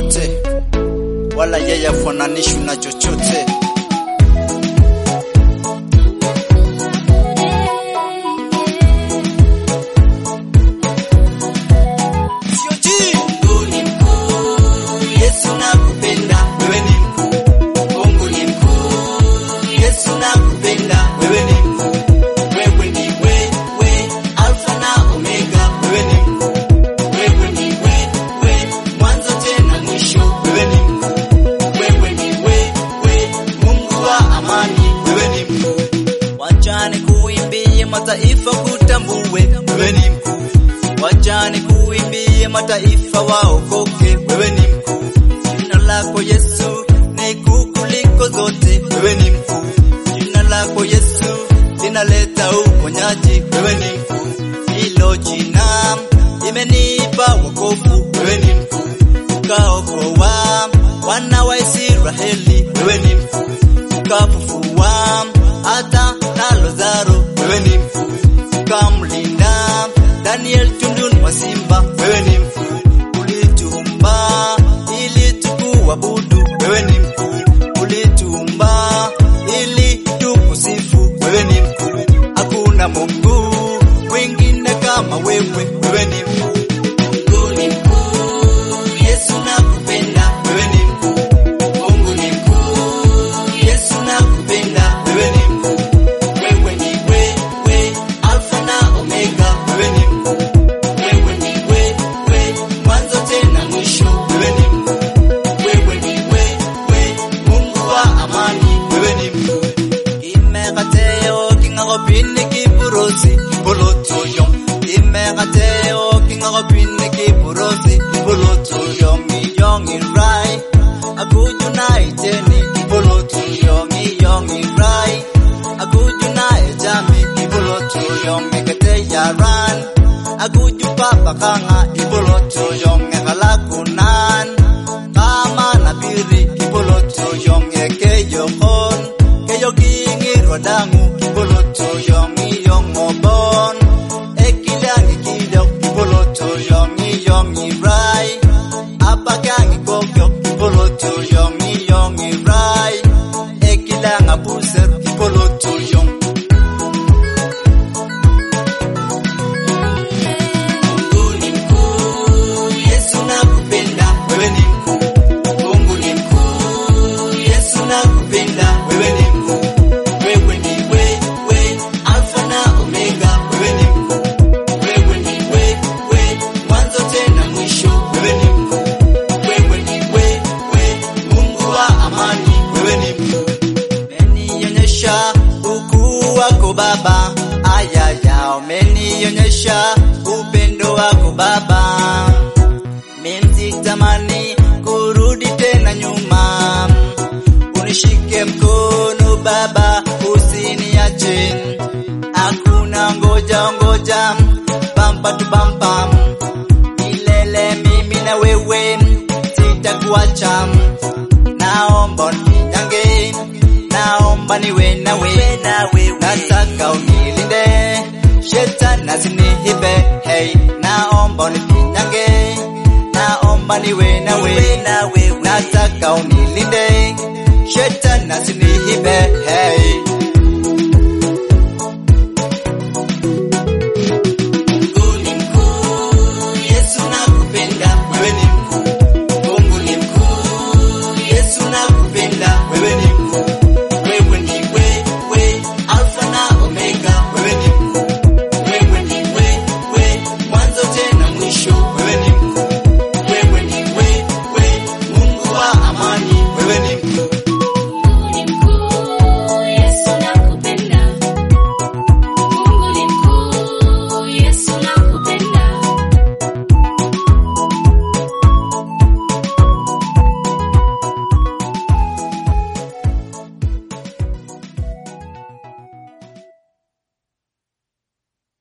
popote, wala yeye afananishwi na chochote. Sio ji. Mungu ni mkuu, Yesu nakupenda, wewe ni mkuu. Mungu ni mkuu, Yesu nakupenda, wewe ni mkuu. Wewe ni wewe, Alfa na Omega, wewe ni mkuu. Wewe ni wewe, mwanzo tena mwisho, wewe ni mkuu. Wewe ni wewe, Mungu wa amani, wewe ni mkuu. Wacha nikuimbie mataifa kutambue, wewe ni mkuu. Wacha nikuimbie mataifa waokoke, wewe ni mkuu. Jina lako Yesu ni kuu kuliko zote, wewe ni mkuu. Jina lako Yesu linaleta uponyaji, wewe ni mkuu. Hilo jina imenipa wokovu, wewe ni mkuu. Ukaokoa wana wa Israeli, wewe ni mkuu. Ukafufua hata na Lazaro, wewe ni mkuu. Ukamlinda Daniel tunduni mwa simba, wewe ni mkuu. Ulituumba ili tukuabudu, wewe ni mkuu. Ulituumba ili tukusifu, wewe ni mkuu. Hakuna Mungu mwingine kama wewe, wewe ni mkuu. Mungu ni mkuu, Yesu nakupenda, wewe ni mkuu. Mungu ni mkuu, Yesu nakupenda, wewe ni mkuu. Wewe ni wewe, Alfa na Omega, wewe ni mkuu. Wewe ni wewe, mwanzo tena mwisho, wewe ni mkuu. Wewe ni wewe, Mungu wa amani, wewe ni mkuu. Imekateo kingakopini kipurosi kipolotoyo Imekateo kingakopini kipurosi kipolotoyo Ngiyongi rai akujuna iteni kipolotoyo Ngiyongi rai akujuna ejami kipolotoyo Mekete yaran akuju papa kanga kipolotoyo Ngekalakunan kama nabiri kipolotoyo Ngekeyo hon Keyo kingirwa dangu kipoloto yongi yongobon Ekilangi kidok kipoloto yongi yongi rai Apakangi kokyo kipoloto yongi yongi rai Ekilanga buser kipoloto yong Mungu ni mkuu, Yesu nakupenda, wewe ni mkuu. Mungu ni mkuu, Yesu nakupenda, wewe ni mkuu. Wewe ni wewe, Alfa na Omega, wewe ni mkuu. Wewe ni wewe, mwanzo tena mwisho, wewe ni mkuu. Wewe ni wewe, Mungu wa amani, wewe ni mkuu. Umenionyesha ukuu wako Baba, ayaya, umenionyesha upendo wako Baba. Mimi sitamani kurudi tena nyuma, unishike mkono Baba, usiniache. Hakuna ngoja ngoja, bamba tu bamba, milele mimi na wewe sitakuacha naomba unijange, naomba niwe nawe, nataka unilinde, shetani asiniibe, hey, naomba unijange, naomba niwe nawe, nataka unilinde, shetani asiniibe, hey. Mungu ni mkuu, Yesu nakupenda, wewe ni mkuu. Mungu ni mkuu, Yesu nakupenda, wewe ni mkuu. Wewe ni wewe, Alfa na Omega, wewe ni mkuu. Wewe ni wewe, mwanzo tena mwisho, wewe ni mkuu. Wewe ni wewe, Mungu wa amani, wewe ni mkuu.